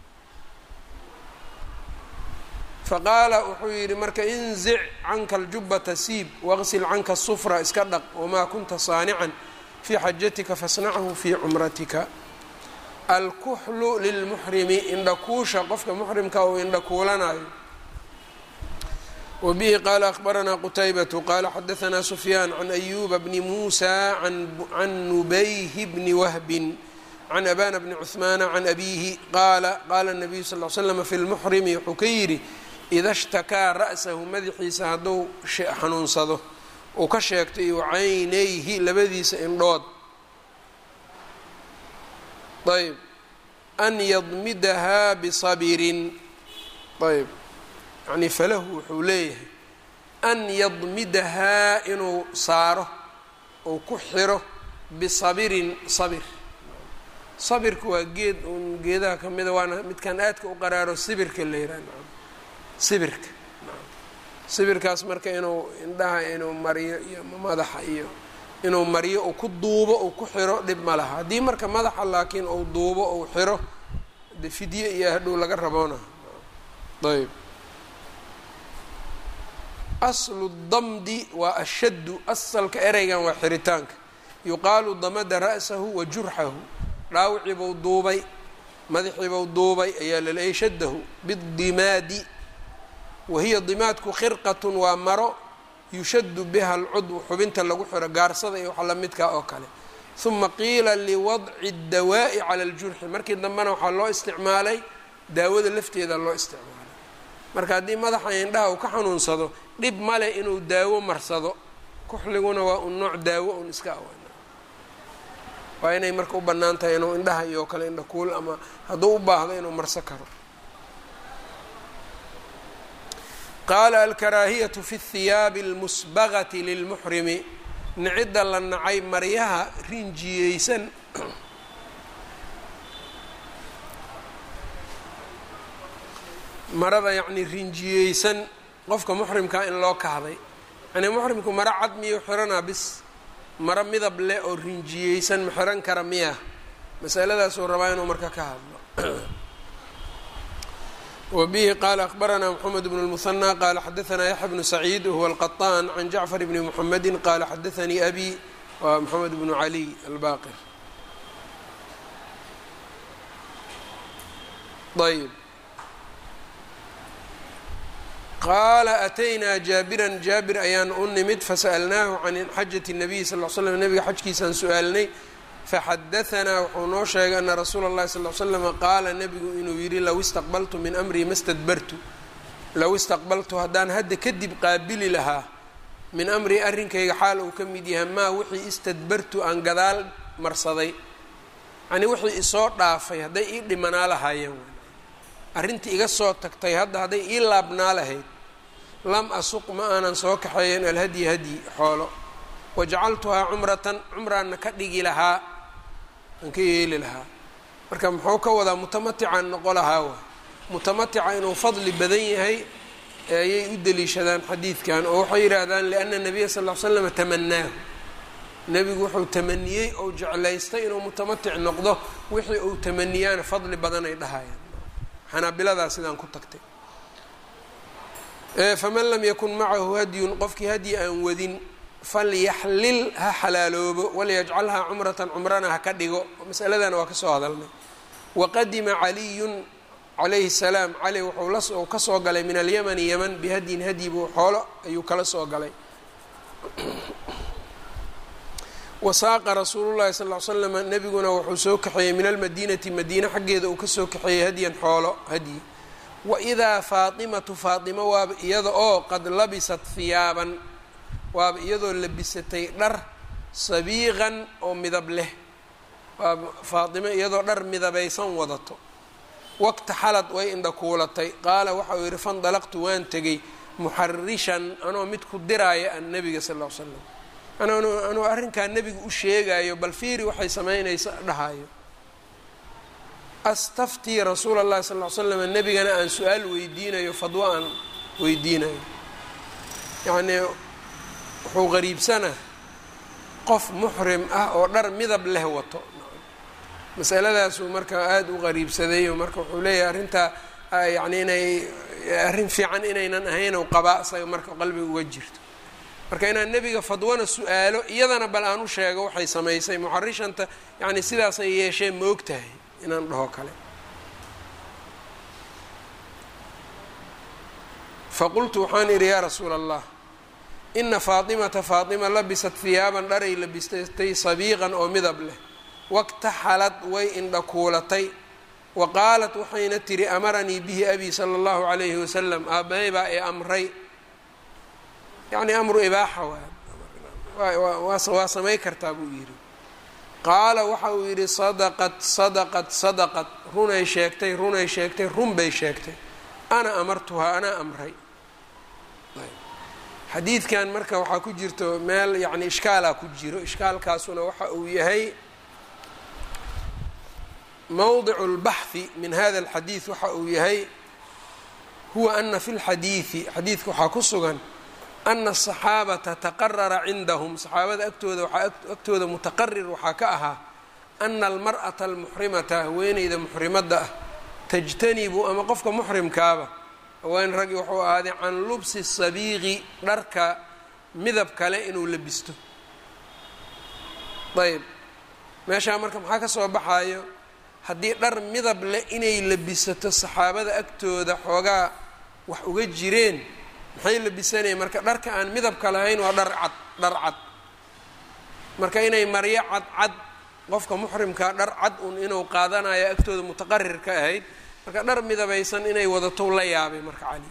faqaala wuxuu yidhi marka inzic canka aljubata siib waqsil canka sufra iska dhaq wamaa kunta saanican fii xajatika fasnachu fii cumratika alkuxlu lilmuxrimi indhakuusha qofka muxrimka uu indhakuulanayo wbihi qala akhbaranaa qutaybatu qala xadaanaa sufyaan can ayuba bni muusa can nubayhi bni wahbin can abana bni cuhmaana can abiihi qaala qaala nabiyu sal l slm fi lmuxrimi wuxuu ka yidhi ida shtakaa ra'sahu madaxiisa hadduu xanuunsado uu ka sheegto iyo caynayhi labadiisa indhood ayb an yadmidahaa bisabirin ayb yani falahu wuxuu leeyahay an yadmidahaa inuu saaro ou ku xiro bisabirin sabir sabirka waa geed uun geedaha ka mida waana midkan aadka u qaraaro sibirka la yihah sibirka sibirkaas marka inuu indhaha inuu mariyo iyo madaxa iyo inuu mariyo uu ku duubo uu ku xiro dhib ma laha haddii marka madaxa laakiin uu duubo uu xiro de fidye iyo hadhow laga raboona ayb aslu damdi waa ashaddu asalka ereygan waa xiritaanka yuqaalu damada ra'sahu wa jurxahu dhaawiciibuu duubay madaxiibuu duubay ayaa laleeyay shaddahu bidimaadi wahiya dimaadku khirqatun waa maro yushaddu biha alcudw xubinta lagu xiro gaarsada iyo waxa lamidkaa oo kale uma qiila liwadci اdawaa'i cala اljurxi markii dambena waxaa loo isticmaalay daawada lafteeda loo isticmaalay marka haddii madaxa indhaha uu ka xanuunsado dhib male inuu daawo marsado kuxliguna waa un nooc daawo un iska awan waa inay marka u bannaan tahay inuu indhaha iyo kale indha kuul ama hadduu u baahdo inuu marso karo qaala alkaraahiyatu fi اthiyaabi اlmusbagati lilmuxrimi nicidda la nacay maryaha rinjiyeysan marada yacni rinjiyeysan qofka muxrimkaa in loo kahday yani muxrimku maro cad miyuu xiranaa bis maro midab leh oo rinjiyeysan ma xiran kara miya masaladaasuu rabaa inuu marka ka hadlo wbihi qala akbaranaa mxamed bn اlmuhanى qala xadaanaa yaxya bnu saciid wahuwa alqaطaan can jacfar bni mxamedi qala xadaanii abi waa mxamed bnu caliy albaqir ayb qaala ataynaa jaabiran jaabir ayaan u nimid fasa'alnaahu can xajati الnabiy sal l slam nabiga xajkiisaan su-aalnay faxadaanaa wuxuu noo sheegay ana rasuula اllahi sal l slama qaala nebigu inuu yidhi low istaqbaltu min amrii ma stadbartu low istaqbaltu haddaan hadda kadib qaabili lahaa min amrii arrinkayga xaal uu ka mid yahay maa wixii istadbartu aan gadaal marsaday yani wixii isoo dhaafay hadday ii dhimanaa lahaayeen arrintii iga soo tagtay hadda hadday ii laabnaa lahayd lam asuq ma aanan soo kaxeeyen alhadyi hadyi xoolo wajacaltuhaa cumratan cumraanna ka dhigi lahaa aan ka yeeli lahaa marka muxuu ka wadaa mutamaticaan noqo lahaa waay mutamatica inuu fadli badan yahay ayay u deliishadaan xadiidkan oo waxay yidhaahdaan liana nabiya sal l slama tamanaahu nebigu wuxuu tamaniyey ou jeclaystay inuu mutamatic noqdo wixii uu tamaniyaana fadli badan ay dhahayaan xanaabiladaa sidaan ku tagtay faman lam yakun macahu hadyun qofkii hadyi aan wadin falyaxlil ha xalaaloobo walyajcalhaa cumratan cumrana ha ka dhigo masaladana waa ka soo hadalnay waqadima caliyun calayhi salaam cali wuxuu las ka soo galay min alyamani yaman bihadyin hadyi buu xoolo ayuu kala soo galay wasaaqa rasuulullahi sal ly slama nebiguna wuxuu soo kaxeeyey min almadiinati madiine xaggeeda uu kasoo kaxeeyey hadyan xoolo hadyi waidaa faatimatu faatima waaba iyada oo qad labisat hiyaaban waaba iyadoo labisatay dhar sabiiqan oo midab leh waaba faatimo iyadoo dhar midabaysan wadato waqta xalad way indhakuulatay qaala waxauu yidhi fandalaqtu waan tegay muxarishan anoo mid ku diraaya an nebiga sal ll ly slam anuu arrinkaa nebiga u sheegayo bal fiiri waxay samaynaysa dhahayo astaftii rasuula allahi sal ly slam nebigana aan su-aal weydiinayo fadwo aan weydiinayo yacnii wuxuu qariibsana qof muxrim ah oo dhar midab leh wato masaladaasuu marka aada u qariibsaday oo marka wuxuu leeyahay arrintaa yacni inay arrin fiican inaynan ahayn ou qabaa isaga marka qalbiga uga jirto marka inaan nebiga fadwana su-aalo iyadana bal aan u sheego waxay samaysay muxarishanta yacni sidaasay yeesheen ma og tahay inaan dhaho kale faqultu waxaan idhi yaa rasuula allah ina faatimata faatima labisat hiyaaban dharay labisatay sabiiqan oo midab leh waktaxalad way indhakuulatay wa qaalat waxayna tihi amaranii bihi abi sala allahu calayhi wasalam aabbahay baa ee amray yacni amru ibaaxa waa waa samay kartaa buu yidhi qaala waxa uu yidhi sadaqad sadaqad sadaqad runay sheegtay runay sheegtay run bay sheegtay ana amartuhaa anaa amray xadiidkan marka waxaa ku jirto meel yacni ishkaalaa ku jiro ishkaalkaasuna waxa uu yahay mowdicu اlbaxhi min hada alxadiid waxa uu yahay huwa ana fi lxadiidi xadiidka waxaa ku sugan ana asaxaabata taqarara cindahum saxaabada agtooda waxaa agtooda mutaqarir waxaa ka ahaa ana almar'ata almuxrimata haweeneyda muxrimadda ah tajtanibu ama qofka muxrimkaaba haween raggi wuxuu ahaaday can lubsi sabiiqi dharka midab kale inuu labisto ayb meeshaa marka maxaa ka soo baxaayo haddii dhar midab leh inay labisato saxaabada agtooda xoogaa wax uga jireen maxay labisanayeen marka dharka aan midabka lahayn waa dhar cad dhar cad marka inay maryo cad cad qofka muxrimkaa dhar cad un inuu qaadanayo agtooda mutaqarir ka ahayd marka dhar midabaysan inay wadato la yaabay marka cali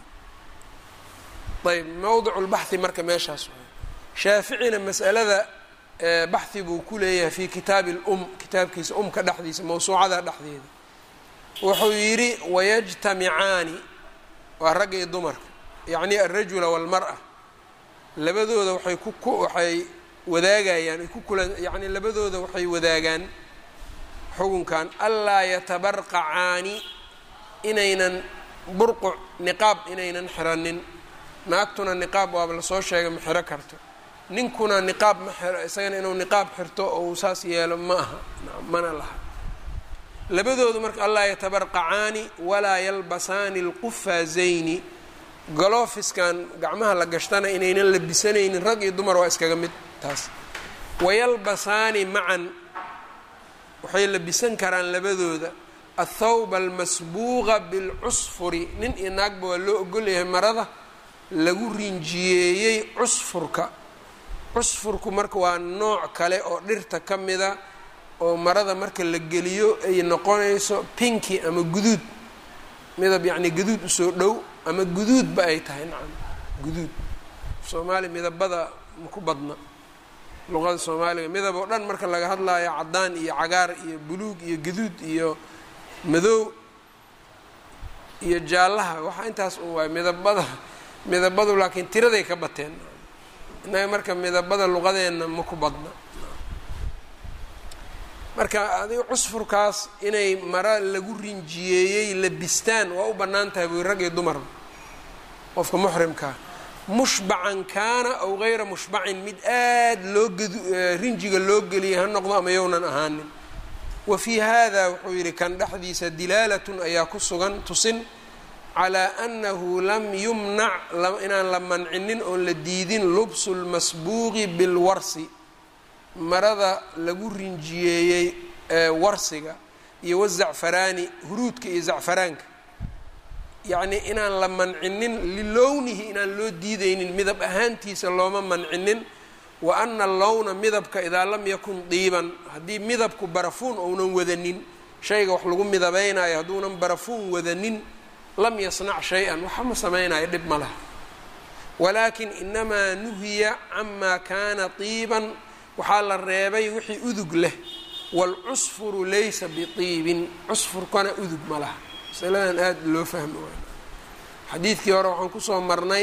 ayb mowdicu lbaxhi marka meeshaas shaaficina masalada baxhi buu ku leeyahay fi kitaabi lum kitaabkiisa umka dhexdiisa mawsuucada dhexdeeda wuxuu yidhi wayajtamicaani waa ragga iyo dumarka yacni alrajula walmara labadooda waxay ku waxay wadaagayaan ay ku kulan yacni labadooda waxay wadaagaan xukunkan anlaa yatabarqacaani inaynan burquc niqaab inaynan xiranin naagtuna niqaab waaba lasoo sheegay ma xiro karto ninkuna niqaab ma xiro isagana inuu niqaab xirto oo uu saas yeelo ma aha mana laha labadoodu marka anlaa yatabarqacaani walaa yalbasaani alqufaazayni galofiskan gacmaha la gashtana inaynan labisanaynin rag iyo dumar waa iskaga mid taas wayalbasaani macan waxay labisan karaan labadooda athawba almasbuuqa bilcusfuri nin iyo naagba waa loo ogolyahay marada lagu rinjiyeeyey cusfurka cusfurku marka waa nooc kale oo dhirta ka mida oo marada marka la geliyo ay noqonayso pinki ama guduud midab yacni guduud usoo dhow ama guduudba ay tahay nacam guduud soomaali midabada maku badna luqada soomaaliga midab oo dhan marka laga hadlayo caddaan iyo cagaar iyo buluug iyo guduud iyo madow iyo jaallaha waxaa intaas un waay midabada midabadu laakiin tiraday ka bateen innaga marka midabada luqadeenna maku badna marka adiga cusfurkaas inay mara lagu rinjiyeeyey labistaan waa u bannaan tahay buy rag iyo dumarba qofka muxrimkaa mushbacan kaana aw gayra mushbacin mid aad loo gadu rinjiga loo geliyay ha noqdo ama yownan ahaanin wa fii hada wuxuu yidhi kan dhexdiisa dilaalatun ayaa ku sugan tusin calaa annahu lam yumnac inaan la mancinin oon la diidin lubsu lmasbuuqi bilwarsi marada lagu rinjiyeeyey warsiga iyo wazacfaraani huruudka iyo zacfaraanka yacnii inaan la mancinin lilownihi inaan loo diideynin midab ahaantiisa looma mancinin wa ana allowna midabka idaa lam yakun diiban haddii midabku barafuun ounan wadanin shayga wax lagu midabaynayo hadduunan barafuun wadanin lam yasnac shay-an waxa ma samaynayo dhib ma laha walaakin inamaa nuhiya camaa kaana diiban waxaa la reebay wixii udug leh waalcusfuru laysa biiibin cusfurkana udug ma laha masaladan aada loo fahmi waay xadiidkii hore waxaan kusoo marnay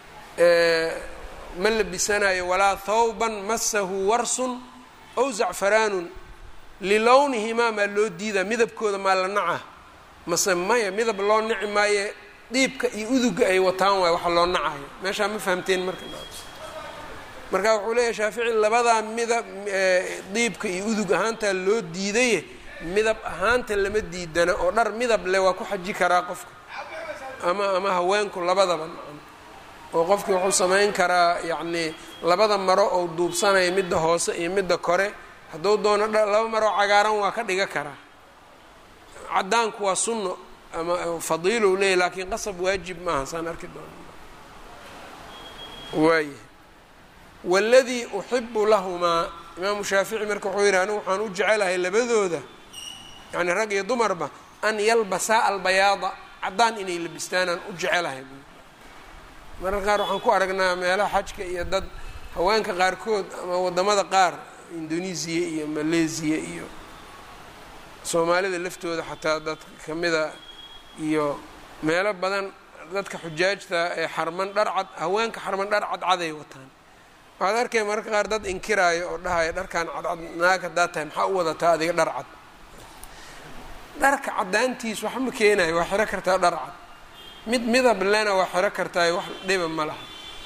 ma labisanayo walaa thawban masahu warsun aw zacfaraanun lilownihimaa maa loo diidaa midabkooda maa la naca mase maya midab loo nici maaye diibka iyo uduga ay wataan waay waxa loo nacayo meeshaa ma fahamteen marka marka wuxuu leeyahay shaafici labadaa midab diibka iyo udug ahaantaa loo diidaye midab ahaanta lama diidana oo dhar midab leh waa ku xaji karaa qofka ama ama haweenku labadaba oo qofkii wuxuu samayn karaa yacnii labada maro ou duubsanaya midda hoose iyo midda kore hadduu doono laba maroo cagaaran waa ka dhiga karaa caddaanku waa sunno ama fadiilou leeyahy laakiin qasab waajib maaha saan arki doona waaya waladii uxibu lahumaa imaamu shaafici marka wuxuu yidhi anigu waxaan u jecelahay labadooda yacni rag iyo dumarba an yalbasaa albayaada caddaan inay labistaanaan u jecelahay mararka qaar waxaan ku aragnaa meelaha xajka iyo dad haweenka qaarkood ama waddamada qaar indonesiya iyo malaysiya iyo soomaalida laftooda xataa dad kamida iyo meelo badan dadka xujaajta ee xarman dharcad haweenka xarman dhar cadcaday wataan waxaad arkay mararka qaar dad inkiraayo oo dhahaya dharkan cadcad naag haddaa tahay maxaa u wadataa adiga dhar cad dharka caddaantiis wax ma keenayo waa xiro kartaa dhar cad mid midab lena waa xiro kartaayo wax dhiba ma laha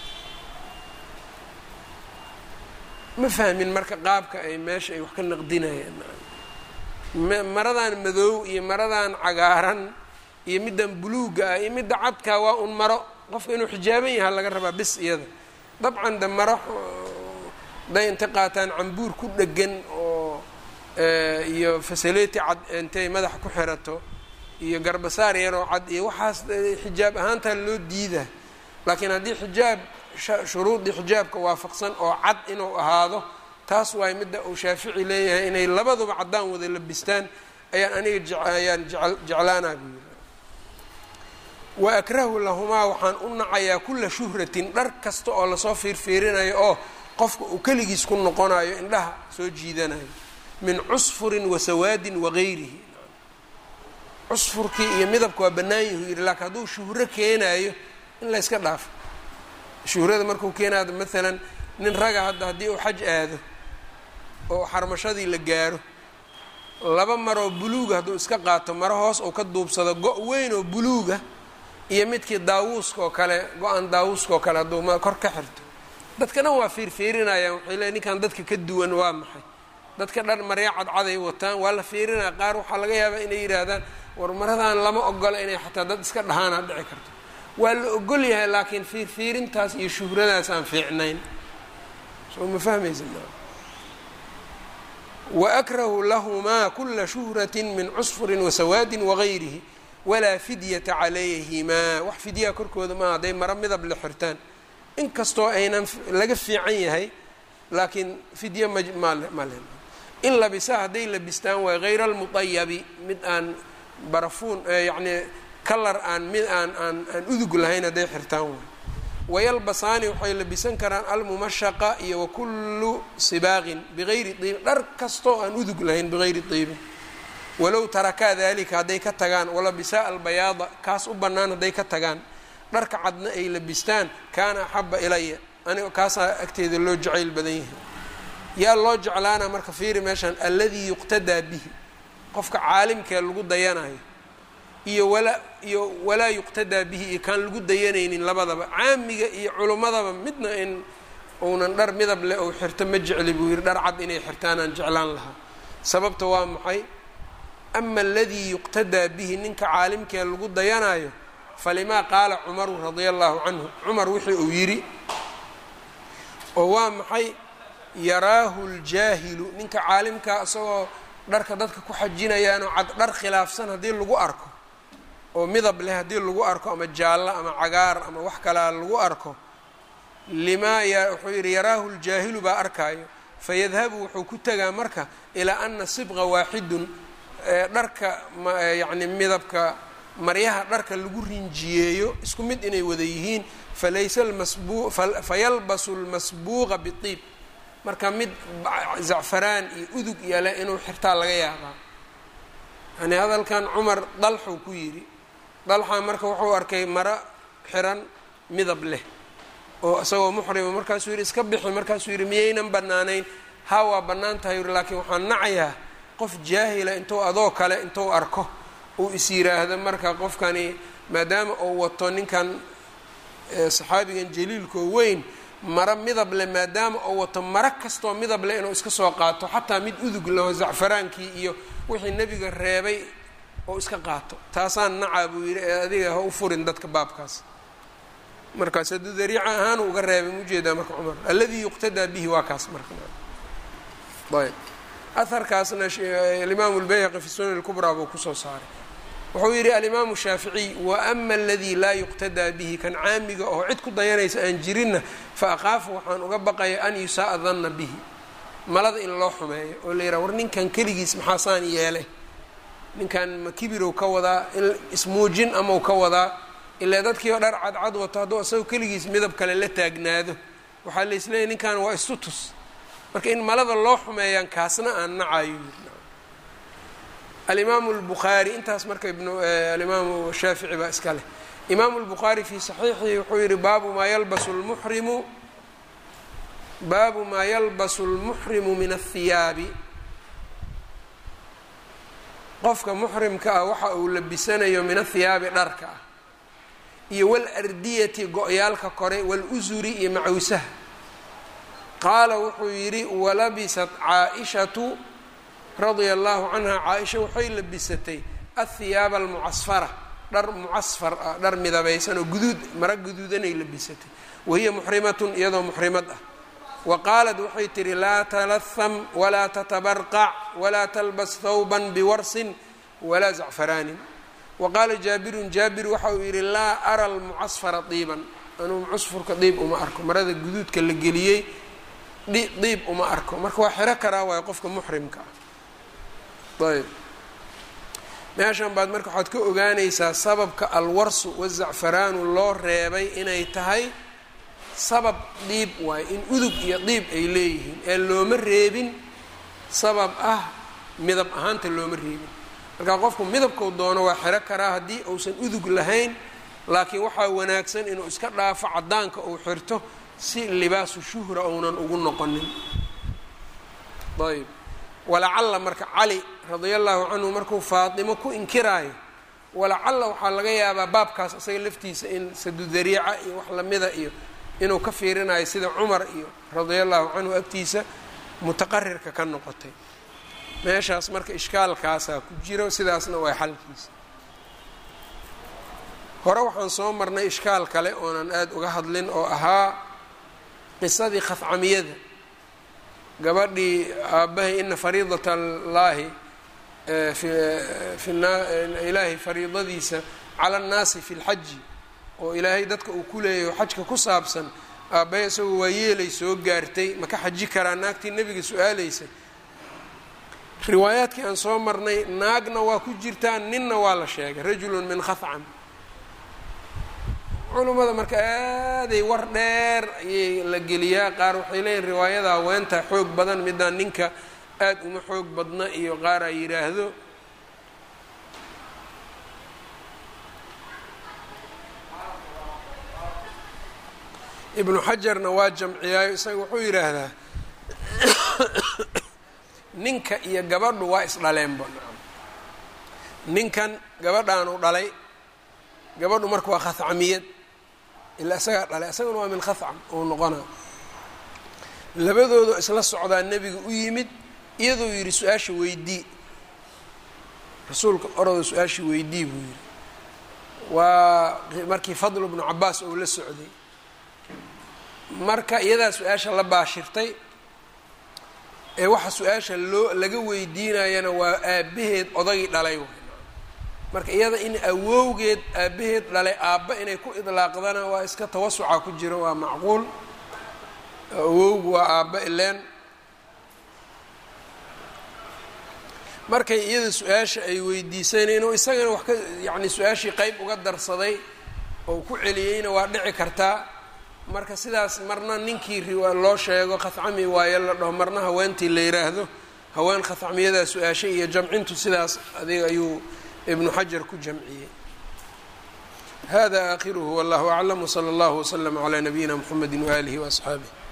ma fahmin marka qaabka ay meesha ay wax ka naqdinayaan maradan madow iyo maradan cagaaran iyo middan buluuga ah iyo midda cadkaa waa un maro qofka inuu xijaaban yaha laga rabaa bis iyada dabcan de maro day intay qaataan cambuur ku dhegan oo iyo fasaleti cad intay madaxa ku xirato iyo garbasaar yaroo cad iyo waxaas xijaab ahaantaa loo diida laakiin haddii xijaab shuruudii xijaabka waafaqsan oo cad inuu ahaado taas waay midda uu shaafici leeyahay inay labaduba caddaan wada labistaan ayaan aniga ayaan jeclaanaa buu yiri wa akrahu lahumaa waxaan u nacayaa kulla shuhratin dhar kasta oo lasoo fiirfiirinayo oo qofka uu keligiis ku noqonayo indhaha soo jiidanayo min cusfurin wa sawaadin wagayrihi cusfurkii iyo midabka waa bannaan yahu yidhi laakiin hadduu shuhro keenayo in la yska dhaafo shuhrada markuu keenaado maalan nin raga hadda haddii uu xaj aado oo xarmashadii la gaaro laba maroo buluuga hadduu iska qaato maro hoos uu ka duubsado go' weyn oo buluuga iyo midkii daawuuska oo kale go-aan daawuuska oo kale hadduu ma kor ka xirto dadka dhan waa fiirfiirinayaan waxay leey ninkan dadka ka duwan waa maxay dadka dhan marya cadcaday wataan waa la fiirinaya qaar waxaa laga yaabaa inay yidhaahdaan war maradan lama ogola inay xataa dad iska dhahaana dhici karto waa la ogol yahay laakiin fiirfiirintaas iyo shuhradaas aan fiicnayn soo ma fahmaysa waakrahu lahumaa kula shuhratin min cusfurin wasawaadin wagayrihi walaa fidyata calayhimaa wax fidyaha korkooda maaha hadday maro midab la xirtaan inkastoo aynan laga fiican yahay laakiin fidya ma male in labisa hadday labistaan waay hayra almuطayabi mid aan barafuun yacni kalar aan mid aan aan aan udug lahayn hadday xirtaan waay wayalbasaani waxay labisan karaan almumashaqa iyo wakullu sibaaqin bigayri diibin dhar kastoo aan udug lahayn bigayri diibin walow tarakaa dalika hadday ka tagaan walabisaa albayaada kaas u bannaan hadday ka tagaan dharka cadna ay labistaan kaana axaba ilaya aniga kaasaa agteeda loo jacayl badan yahay yaa loo jeclaana marka fiiri meeshaan alladii yuqtadaa bihi qofka caalimkee lagu dayanayo iyo walaa iyo walaa yuqtadaa bihi iyo kaan lagu dayanaynin labadaba caamiga iyo culimmadaba midna in uunan dhar midab leh ou xirto ma jecli buu yidhi dhar cad inay xirtaanaan jeclaan lahaa sababta waa maxay ama aladii yuqtadaa bihi ninka caalimkee lagu dayanayo falimaa qaala cumaru radia allahu canhu cumar wixii uu yidhi oo waa maxay yaraahu ljaahilu ninka caalimkaa isagoo dharka dadka ku xajinayaanoo cad dhar khilaafsan haddii lagu arko oo midab leh haddii lagu arko ama jaallo ama cagaar ama wax kalaa lagu arko limaa wuxuu yidhi yaraahu ljaahilu baa arkaayo fayadhabu wuxuu ku tegaa marka ilaa ana sibqa waaxidun dharka yacni midabka maryaha dharka lagu rinjiyeeyo isku mid inay wada yihiin falaysa lmasbu fayalbasu lmasbuuqa biiib marka mid zacfaraan iyo udug yale inuu xirtaa laga yaabaa yani hadalkan cumar dalxuu ku yidhi dalxa marka wuxuu arkay maro xiran midab leh oo isagoo muxrima markaasuu yidhi iska bixi markaasuu yidhi miyaynan bannaanayn ha waa bannaan tahay yuri laakiin waxaan nacayaa qof jaahila intuu adoo kale intuu arko uu is yiraahdo marka qofkani maadaama uu wato ninkan saxaabigan jaliilkoo weyn maro midab leh maadaama uu wato maro kastoo midab leh inuu iska soo qaato xataa mid udug leho zacfaraankii iyo wixii nebiga reebay oo iska qaato taasaan nacaa buu yidhi ee adiga ha u furin dadka baabkaas markaas hadduu dariica ahaan uga reebay mujeedaa marka cumar alladii yuqtadaa bihi waa kaas marka ayb aharkaasna alimaamu lbayhaqi fi sunan lkubraa buu kusoo saaray wuxuu yidhi alimaamu shaaficiy waama aladii laa yuqtadaa bihi kan caamiga oo cid ku dayanaysa aan jirinna fa aqaafu waxaan uga baqaya an yusaaa danna bihi malada in loo xumeeyo oo la yidhaha war ninkan keligiis maxaasaan yeelay ninkan ma kibirow ka wadaa in ismuujin amau ka wadaa ilaa dadkii oo dhar cadcad wato hadduu isagoo keligiis midab kale la taagnaado waxaa la isleeyahy ninkan waa istutus marka in malada loo xumeeyaan kaasna aan nacayo alimaamu lbukhaari intaas marka alimaamu shaafici baa iska leh imaamu lbukhaari fii saxiixihi wuxuu yihi baabu maa yalbasu lmuxrimu baabu maa yalbasu lmuxrimu min athiyaabi qofka muxrimka ah waxa uu labisanayo min athiyaabi dharka ah iyo walardiyati go-yaalka kore walusuri iyo macawsaha qaala wuxuu yidhi walabisat caa-ishatu radia allahu canha caa-isha waxay labisatay athiyaaba almucasfara dhar mucasfar ah dhar midabaysan oo guduud mara guduudanay labisatay wahiya muxrimatun iyadoo muxrimad ah wa qaalat waxay tihi laa talaham walaa tatabarqac walaa talbas thawban biwarsin walaa zacfaraanin wa qaala jaabirun jaabir waxa uu yidhi laa ara almucasfara diiban anuu mucasfurka diib uma arko marada guduudka la geliyey diib uma arko marka waa xiro karaa waayo qofka muxrimka ah ayb meeshan baad marka waxaad ka ogaanaysaa sababka alwarsu wazacfaraanu loo reebay inay tahay sabab diib waayo in udug iyo diib ay leeyihiin ee looma reebin sabab ah midab ahaanta looma reebin marka qofku midabkuu doono waa xiro karaa haddii uusan udug lahayn laakiin waxaa wanaagsan inuu iska dhaafo caddaanka uu xirto si libaasu shuhra uunan ugu noqonin ayb walacalla marka cali radia allahu canhu markuu faatimo ku inkiraayo walacalla waxaa laga yaabaa baabkaas isaga laftiisa in sadudariica iyo wax lamida iyo inuu ka fiirinayo sida cumar iyo radia allahu canhu agtiisa mutaqarirka ka noqotay meeshaas marka ishkaalkaasaa ku jiro sidaasna waa xalkiisa hore waxaan soo marnay ishkaal kale oonan aada uga hadlin oo ahaa qisadii khafcamiyada gabadhii aabbahay ina fariidat allaahi ilaahay fariidadiisa cala annaasi fi lxaji oo ilaahay dadka uu ku leeyahy xajka ku saabsan aabbahay isagoo waa yeelay soo gaartay ma ka xaji karaa naagtii nebiga su-aalaysay riwaayaadkii aan soo marnay naagna waa ku jirtaa ninna waa la sheegay rajulun min khafcam culummada marka aaday war dheer ayay la geliyaa qaar waxay leeyihin riwaayada haweenta xoog badan midaan ninka aada uma xoog badna iyo qaar ay yidhaahdo ibnu xajarna waa jamciyaayo isaga wuxuu yidhaahdaa ninka iyo gabadhu waa isdhaleenba ninkan gabadhaanu dhalay gabadhu marka waa khafcamiyad ilaa isagaa dhalay isaguna waa min khafcam ou noqonaa labadoodu isla socdaa nebiga u yimid iyadoo yidhi su-aasha weydii rasuulka orado su-aasha weydii buu yidhi waa markii fadlu bnu cabaas ou la socday marka iyadaa su-aasha la baashirtay ee waxa su-aasha loo laga weydiinayana waa aabbaheed odagii dhalay marka iyada in awowgeed aabbaheed dhalay aabba inay ku idlaaqdana waa iska tawasuca ku jiro waa macquul awowgu waa aabba ileen markay iyada su-aasha ay weydiisayna inuu isagana wax ka yacni su-aashii qeyb uga darsaday oo ku celiyeyna waa dhici kartaa marka sidaas marna ninkii loo sheego khafcami waayo la dhaho marna haweentii la yiraahdo haween khafcamiyadaa su-aashay iyo jamcintu sidaas adiga ayuu ibnu xajar ku jamciyey hada aakhiruhu wallahu aclam wsala allahu wslama calaa nabiyina mxamedi waaalihi waasxaabih